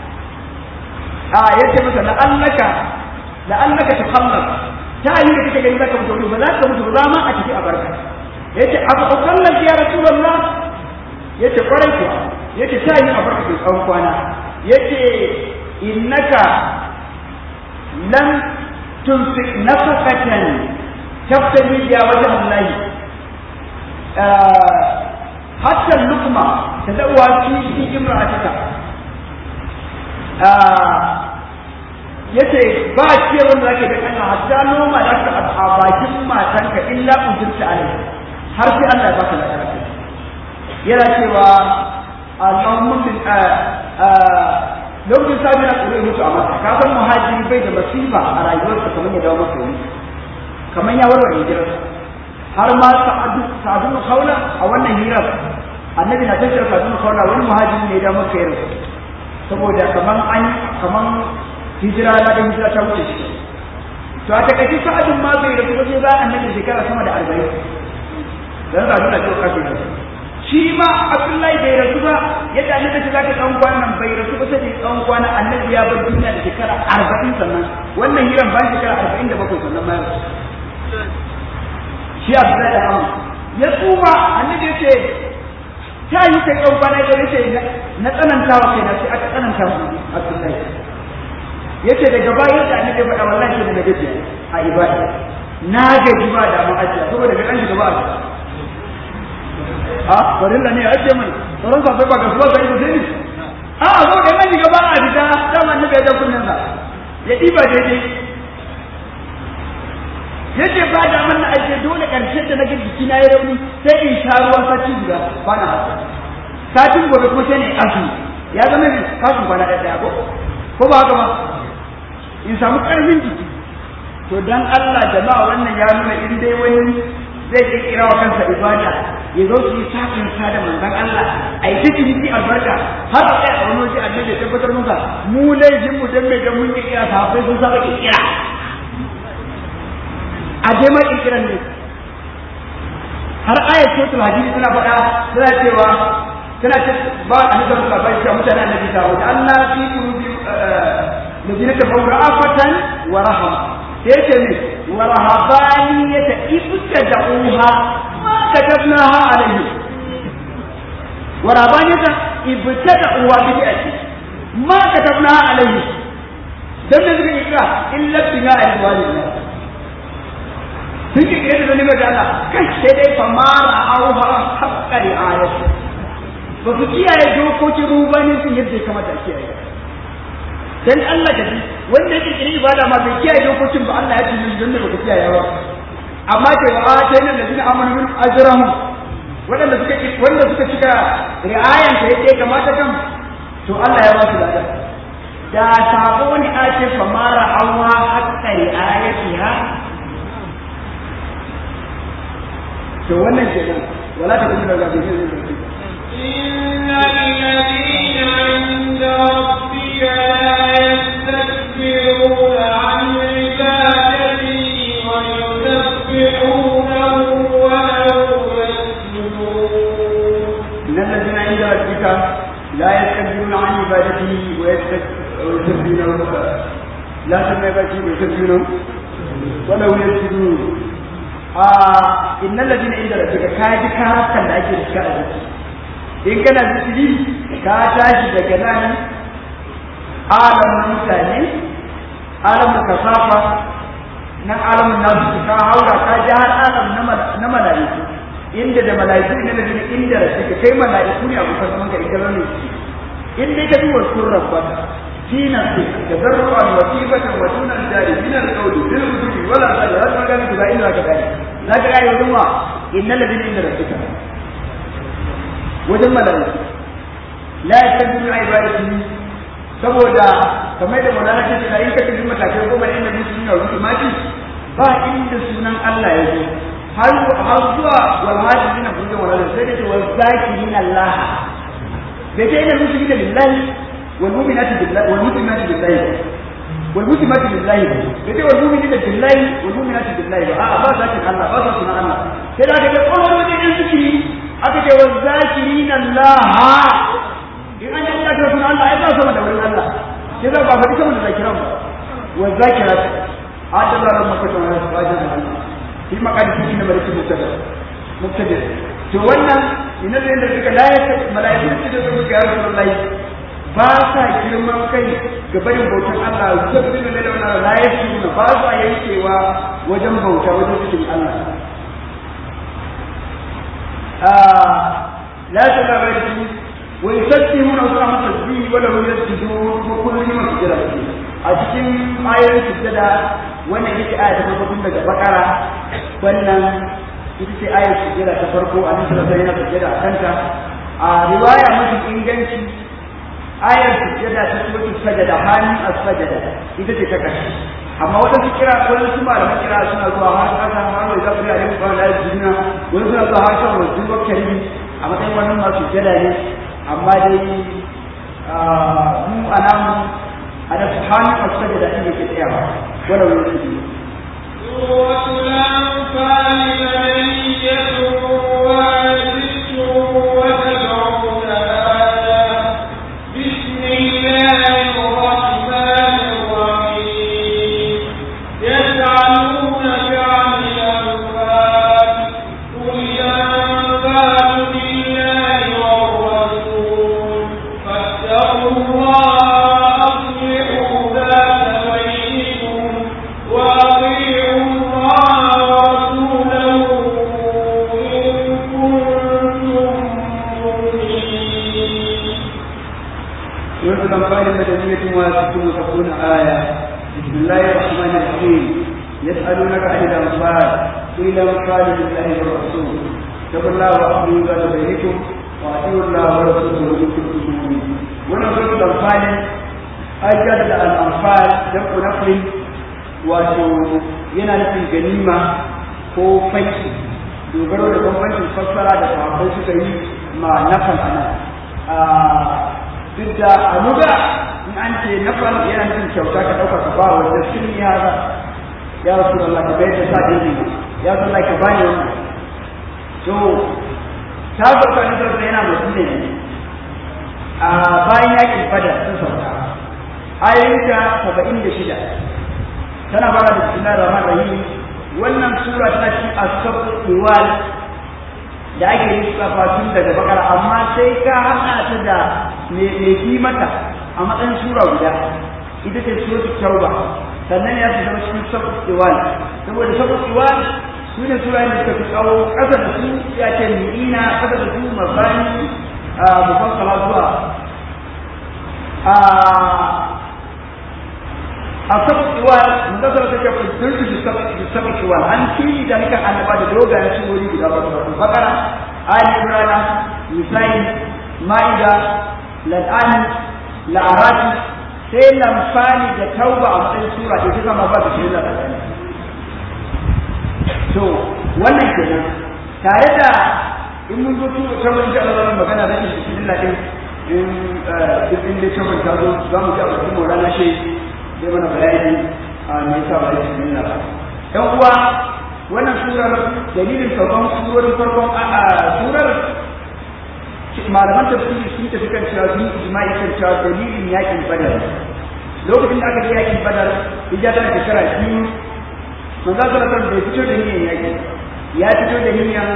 a ya ce maka la'allaka la'allaka tukhallaf ta yi da kake gani zaka mutu ba za ka mutu ba za ma a tafi a barka yace abu ukhallaf ya rasulullah yace kwarai kuwa yace ta yi a barka tsawon kwana yace innaka lam تنفق نفقة تبتغي بها وجه الله آه حتى اللقمة تدعوها في في امرأتك آه yace ba ce wanda zake da kana hatta noma da ka a bakin matanka illa ujirta alai har sai Allah ya baka lafiya yana cewa Allahumma min lokacin sabi na tsoro mutu a masa ka san muhajiri bai da masifa a rayuwarsa kamar ya dawo masa wani kamar ya warware hijirarsa har ma sa'adu sa'adu kaula a wannan hirar annabi na tashar sa'adu kaula wani muhajiri ne ya dawo masa yarsa saboda kamar an kamar hijira na da hijira ta wuce shi to a takaice sa'adun ma bai rasu waje za annabi shekara sama da arba'in dan sa'adu na cewa kafin shi ma Abdullahi bai rasu ba yadda annabi ta zaka tsawon kwanan bai rasu ba sai tsawon kwana annabi ya bar duniya da shekara arba'in sannan wannan hiran ba shekara arba'in da bakwai sannan ma ya rasu shi Abdullahi da Amma ya tsufa annabi ya ce ta yi kai tsawon kwana ya ce na tsananta wa kai na sai aka tsananta mu Abdullahi yace daga bayan da annabi faɗa wallahi sai da gaji a ibada na gaji ba da mu ajiya saboda ga dan gaba a barin da ne ajiye mana sauran sa ba ga suwa sai sai ne a so da nan gaba a fita dama annabi ya da kunnan sa ya diba daidai yace ba da man na ajiye dole karshen da nake jiki na yi rauni sai in sha ruwan sati guda ba na haka satin gobe kuma sai ne azumi ya zama ne kafin kwana ɗaya ko ko ba haka ba in samu ƙarfin jiki to dan Allah jama'a wannan ya nuna in dai wani zai kirkira wa kansa ibada ya zo su yi sakin sa da manzon Allah a yi ta jiki albarka har a kai a wani waje annabi ya tabbatar maka mu laifin mu dan mai dan mun kirkira sahabbai sun saba kirkira a je ma kirkiran ne har ayat suratul hadid tana faɗa tana cewa tana ce ba a nufin labari cewa mutane annabi ta wuce Allah fi qulubi الذين كفروا رأفة ورحمة يتمي ورهبانية ابتدعوها ما كتبناها عليهم ورهبانية ابتدعوها بدأتي ما كتبناها عليهم dan da suka kira illa bina alwalidina sun ki kira da nima da Allah kai sai dai fa ma ra'awha haqqa ri'ayati ba su kiyaye dokokin rubani sun yadda ya kamata a kiyaye dan Allah ka ji wanda yake kiri ibada ma bai kiyaye dokokin ba Allah ya tuni don da baka kiyaye ba amma ce wa atayna allazina amanu min ajrahum wanda suka wanda suka cika ri'ayan ta yake kamata kan to Allah ya ba su lada da sabo ne a ce fa mara awwa hatta ri'ayatiha to wannan kenan wala ta kuma daga bihin إن الذين عند ربك لا يستكبرون عن عبادته ويسبحونه وله يسجدون إن الذين عند ربك لا يستكبرون عن عبادته ويسبحونه لا تسمع عبادته ويسبحونه وله يسجدون آه إن الذين عند ربك كاجي كاركا لا أجل كاجي in kana zikiri ka tashi daga nan alamun mutane alamun kasafa nan alamun nasu ka haura ka ji har alam na mala'iku inda da mala'iku ne da ne inda da suke kai mala'iku ne abu kan manka idan ne in dai ka bi wa surrar ba dina su da zarru'an wasibatan wa dunan jari min al-qawli bil hududi wala sallallahu alaihi wa sallam illa ka dai zaka ga yau wa innal ladina inda rabbika wajen mala'iku la yastajibu ibadati saboda kamar da mulana ce da in ka tafi matakai goma ne da mutum ya rubuta mati ba inda sunan Allah ya zo har har zuwa wal hajjin na kuma wala sai da wal zakirin Allah bai ta ina mutum da lillahi wal mu'minati billahi wal mu'minati billahi wal mu'minati billahi bai ta wal mu'minati billahi wal mu'minati billahi ba a ba zakin Allah ba sa sunan Allah sai da ka ga kowa wajen yan zikiri aka ce wal zakirin Allah in an yi ta sunan Allah ai ba sama da wurin Allah sai za ba faɗi sama da zakiran ba wal zakirat adalla ran maka ta wani fajin Allah shi makadi shi ne bari mubtada mubtada to wannan ina da yanda suka layata malaiku su da suka ga Rasulullahi ba sa girman kai ga barin bautan Allah zabbin da da wannan layatu ba sa yankewa wajen bauta wajen cikin Allah لا تبرجوا ويسبحون الله تسبيح وله يسجدون وكل يوم سجد a cikin ayoyin sujjada wannan ita aya ta farko tun daga bakara wannan ita ce ayar sujjada ta farko a nan sai yana sujjada a kanta a riwaya mafi inganci ayar sujjada ta suratul sajada hannun as-sajada ita ce ta karshe amma wata su kira wani su malaman kira suna zuwa har kasa har wai zafi a yin kwana da juna wani suna zuwa har shan wasu bakari a matsayin wani masu jada ne amma dai mu a namu a da su hannun masu sajada shi ne ke tsayawa wala wani su سورة الأنفال مدنية وست وسبعون آية بسم الله الرحمن الرحيم يسألونك عن الأنفال قل الأنفال لله والرسول فاتقوا الله وأصلحوا ذات سورة الأنفال مدنية وست وتكون آية بسم الله الرحمن الرحيم يسألونك عن الأنفال قل الأنفال لله والرسول اتقوا الله وأطيعوا ذات بينكم وأطيعوا الله ورسوله إن كنتم مؤمنين wannan suratul anfal ajjad da al-anfal da nafli wato yana nufin ganima ko fanki dogaro da bambancin fassara da sahabbai suka yi ma nafal ana duk da a luga in an ce nafal yana nufin kyauta ka ɗauka ka ba wanda sun yi haka ya rasu da Allah ka bai da sa ɗin ya san ka bani wannan to ta sauka ni sauka yana madina ne a bayan yakin fada sun sauka ayoyinta saba'in da shida tana fara da bismillahir rahmanir rahim wannan sura tana cikin asabu iwal da ake yi tsafa tun daga bakara amma sai ka haɗa ta da me bi mata a matsayin sura guda ita ce suratul tauba sannan ya fi zama cikin sabu iwal saboda sabu iwal su ne sura da suka fi tsawo ƙasa da su ya ce mi'ina ƙasa da su mabani mufassala zuwa a sabkiwal mutasar ta ce kudurtu bi sabkiwal an fili da nika annaba da dogayen surori guda ba su bakara ali imran nisa'i ma'ida lal'an la'arati sai lamfani da tauba a matsayin sura da ta zama ba da shi da to wannan kenan tare da in mun zo tura sabon ji Allah magana da shi cikin ladin in duk inda sabon ta zo za mu ji a cikin Maulana shi zai mana bayani a me yasa ba shi cikin ladin ɗan uwa wannan surar dalilin sauran surorin farkon a surar malaman tafsiri sun tafi kan cewa sun ijma'i kan cewa dalilin yakin badar lokacin da aka je yakin badar hijja tana shekara biyu manzo sallallahu alaihi wasallam bai fito da niyyar yakin ya fito da niyyar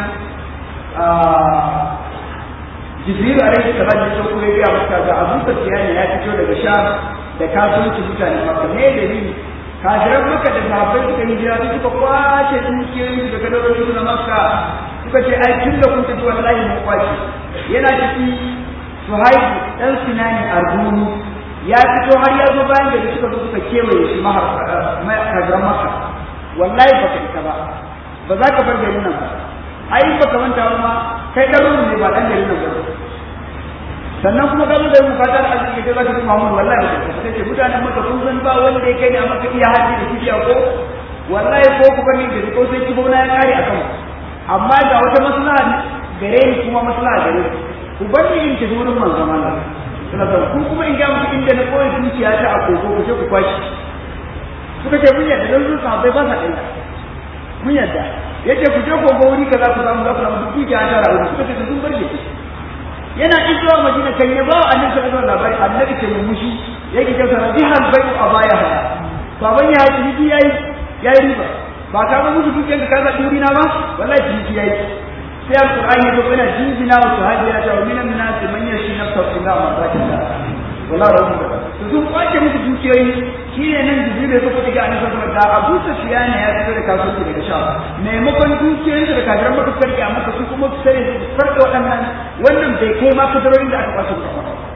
jibril alaihi salam ya so kuma ya maka ga abu sufyan ya fito daga sham da kasuwanci mutane maka me dalili kafiran maka da sahabbai suka yi jira suka kwace dukiyoyin daga dalarsu na makka suka ce ai tun da kun tafi wallahi mun kwace yana ciki suhaibu dan sinani arbuni ya fito har ya zo bayan da suka zo suka kewaye shi mahar kafiran makka wallahi baka ita ba ba za ka bar garin nan ba ai ba ka manta ba ma kai garin ne ba dan garin nan ba sannan kuma garin da mu fata da arziki da zaka ji Muhammad wallahi ba sai ce mutanen maka kun san ba wanda ya kai ne amma ka iya haji da kibiya ko wallahi ko ku bani gari ko sai ki bauna ya kare akan amma ga wata maslaha gare ni kuma maslaha gare ku bar ni in tafi wurin manzon Allah sallallahu ku kuma in ga muku inda na koyi dukiya ta a koko ku je ku kwashi suka ce mun yadda dan zuwa bai ba sa ɗaya mun yadda yace ku je kogo wuri kaza ku samu za ku samu dukiya ta rawu suka ce sun bar shi yana izuwa madina kan ya ba annabi sallallahu alaihi wasallam annabi ke mushi yake kyauta rabihan bai a baya ha baban ya yi yayi yayi riba ba ka ba musu dukiyar ka kaza duri na ba wallahi jiji yayi sai alqur'ani ya zo yana jinjina wa sahabi ya ta minan nas man yashi nafsa illa ma zakata wallahi rabbu to sun kwace musu dukiyoyi shine nan jibril ya zo ga annabi sallallahu alaihi wasallam Abu Sufyan ya fito da kasuwanci daga sha maimakon dukiyoyin da kafiran maka sarki a maka su kuma su sai su farka waɗannan wannan bai kai ma kadarorin da aka kwace ba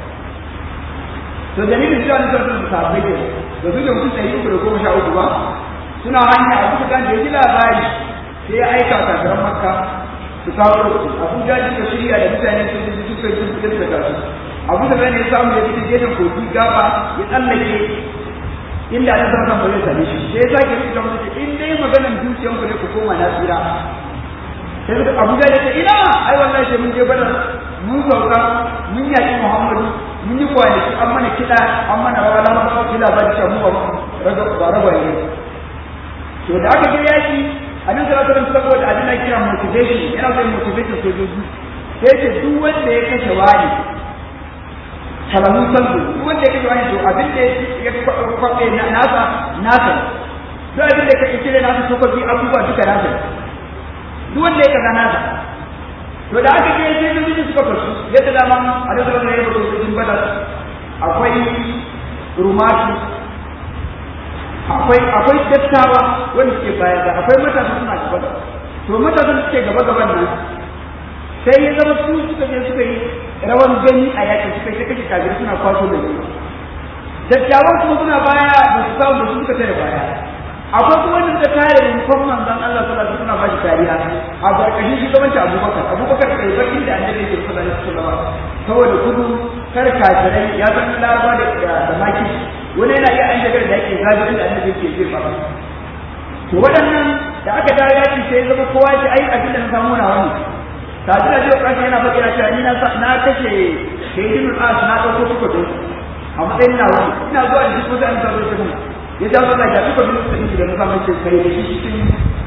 to dalilin cewa ne sallallahu alaihi wasallam da su da mutum ɗari uku da goma sha uku ba suna hanya a kusa kan da ya ji labari sai ya aika kafiran makka su kawo rubutu abu jaji ka shirya da mutane sun ji suka yi sun da kasu abu da bane ya samu ya fita gefen kogi gaba ya tsallake inda na san san ba zai same shi sai ya sake fita musu in dai maganan dukiyan ku ne ku koma na tsira sai suka abu da ce ina ai wallahi sai mun je badar mun sauka mun yaki muhammadu mun yi kwanaki an mana kiɗa an mana rawa na masa kila ba da mu ba ragwaye to da aka je yaki annabi sallallahu alaihi wasallam saboda abin da kira motivation yana so motivation sojoji sai ce duk wanda ya kashe wani salamu sallu duk wanda ya kashe wani to abin da ya kwafe nasa nasa duk abin da ya kashe da nasa sokoki abubuwa duka nasa duk wanda ya kaza nasa to da aka je sai sojoji suka fasu yadda dama annabi sallallahu alaihi wasallam ya rubuta cikin badar akwai rumatu akwai akwai dattawa wanda suke baya da akwai matasa suna gaba da to matasa suke gaba gaban nan sai ya zama su suka je suka yi rawan gani a yakin suka yi kashe kafirai suna kwaso da gani dattawan kuma suna baya da su samu da su suka tare baya akwai kuma wanda suka tare da nufan manzon Allah sallallahu alaihi suna ba shi kariya a barkashin shugabanci Abubakar Abubakar kai bakin da annabi yake sallallahu alaihi wasallam saboda kudu kar kafirai ya san laraba da da maki wani yana iya an shagar da yake zabi da annabi yake zai ba to waɗannan da aka dawo yaki sai zama kowa ya ai abin da na samu na wani tafi da jiya ƙarshe yana faɗi cewa ni na kashe shaidinul as na ɗauko suka don a matsayin na wani ina zuwa da duk wasu an zaɓo shi mun ya jawo Allah ya suka bin su da nufa mace kai da shi cikin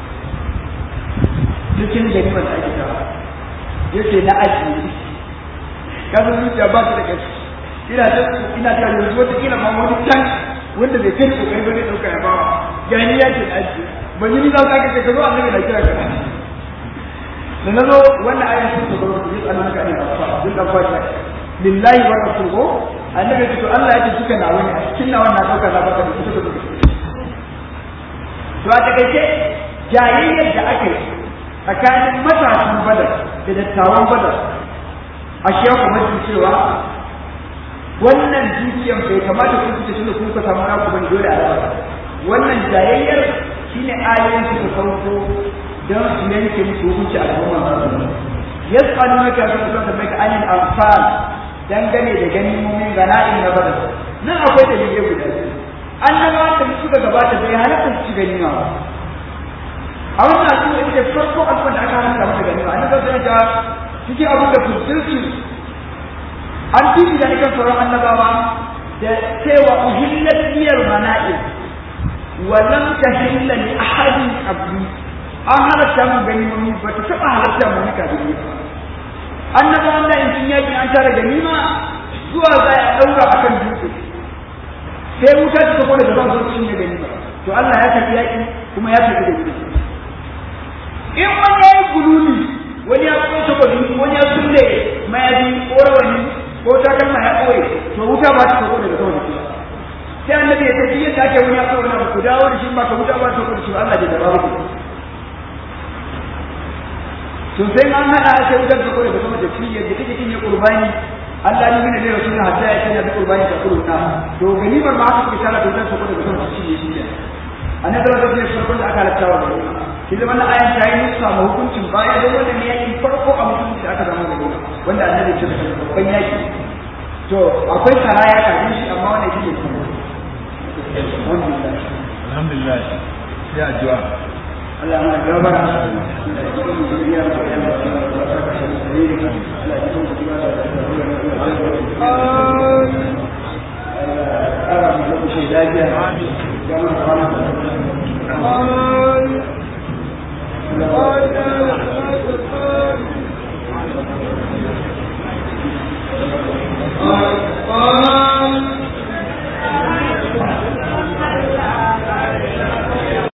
cikin ganimar da ake tawa ya ce na ajiye kasan zuciya ba su da kashi ina ta ina ta yanzu wata kila ma wani can wanda bai kai kokari ba zai ɗauka ya bawa gani ya ce na ajiye ban yi nisa ka ce ka zo annabi na kira ka da na zo wannan ayan sun zo su yi tsanan ka ne a fa duk da fa lillahi wa rasuluhu annabi to Allah ya ce suka na wani a cikin nawan na dauka na baka da suka zo to a takaice jayayyar da aka yi tsakanin matasan badar da dattawan badar a shi kuma ji cewa wannan dukiyan bai kamata kun fice tunda kun ka samu naku bane dole a raba wannan jayayyar shine ayoyin su sauko don su yanke musu hukunci a gaban manzon yas'alunaka fi sabaka anil anfal dangane da ganimomin gana'in na badar nan akwai dalilai guda biyu annabawa da suka gabata bai halatta su ci ganima ba a wannan al'umma ita ce farko al'umma da aka halatta mata ganima annabawa sai ta cikin abin da fuskirsu an tibi da kan sauran annabawa da cewa uhillat biyar mana'il wa lam tahilla li ahadin qabli an halatta mun ganimomi ba ta taba halatta mun nika da ba annabawan da in sun yaki an tara ganima zuwa za a ɗaura a kan dutse sai wuta ta tafi daga zan sun ne ganima to Allah ya tafi yaki kuma ya tafi da gudu in wani ya yi gululi wani ya kuma ta gudu wani ya sulle mayafi ko rawani ko takalma ya ɓoye to wuta ba ta tafi daga zan da sai annabi ya tafi yadda ake wani ya ɓoye wani ku dawo da shi ba ka wuta ba ta tafi da shi Allah bai da babu to sai an hada sai wutar da kore da kuma da fiyar da kake kin ya qurbani Allah ne ne da rasulun hadda ya kana da qurbani da kuruna to ganimar ma aka kisa da wutar da kore da kuma shi ne shi annabi da rasulun farkon da aka halatta wa shi da wannan ayan ta yi musu ma hukuncin baya da wanda ne yake farko a mutunci da aka zama da wanda annabi ya ce ban yaki to akwai saraya kafin shi amma wannan shi ne alhamdulillah sai addu'a Allah mana gabara da cikin zuriya da ya ba da saka shi da ne Allah ya tsaya da Allah ya ara mu shi lafiya amin ya mana